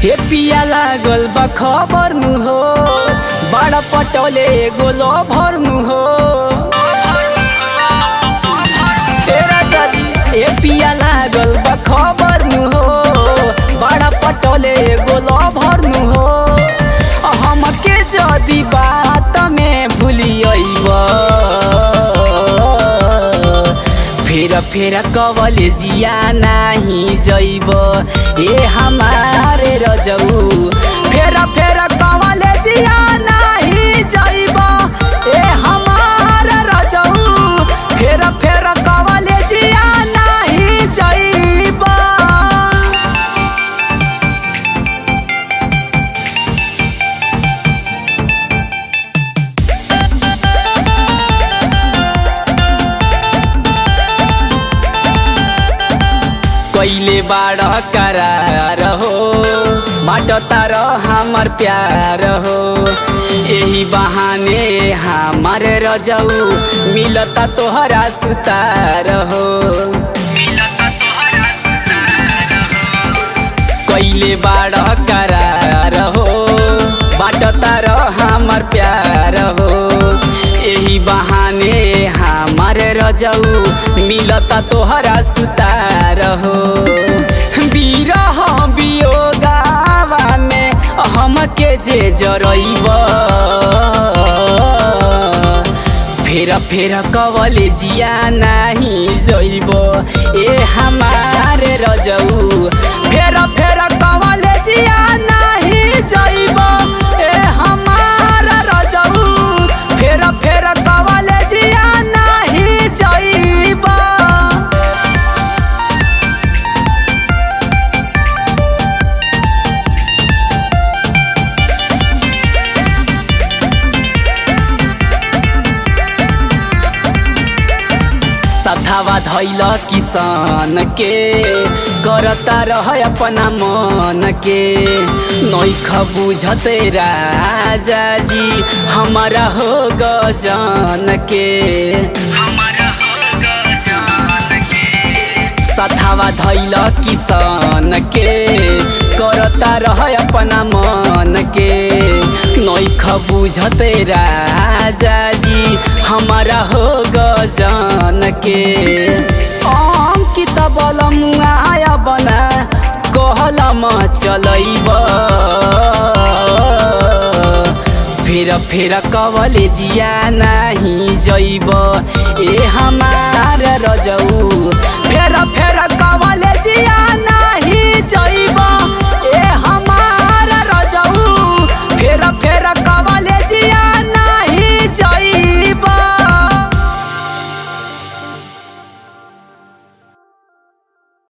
हे पिया लागल बा खबर नु हो बड़ा पटोले गोलो भर नु हो हे राजा जी हे पिया लागल बा खबर नु हो बड़ा पटोले गोलो भर नु हो हमके जदी बात में भूलियब फेर फेर कवले जिया नाही जैब ए हमारे रजऊ फेर फेर कवले जिया नाही जैब ए हमारे रजऊ फेर फेर कवले जिया नाही जैब कैले बाड़ करार हो बाटतार हमर प्यार हो यही बहाने हमार रजऊ मिलता तोहरा सुतार हो कैले बाड़ करार हो बाटतार हमर प्यार हो यही बहाने हमार रजऊ मिलता तोहरा सुतार हो बिरह बियोगावा में हमके जे जरैब फेर फेर कवले जिया नाही जैब ए हमारे रजऊ फेर फेर कवले जिया नाही जैब ए हमारा रजऊ फेर फेर कवले जिया नाही जैब सधावा धैल किसान के करता रह अपना मन के नैख बुझते राजा जी हमारा हो गजन के सधावा धैल किसान के करता रह अपना मन के नैख बुझते राजा जी हमारा हो गजन के अंकित बलमुआ आया बना कहलम चलैब फेर फेर कवले जिया नाही जैब ए हमार रजऊ फेर फेर कवले जिया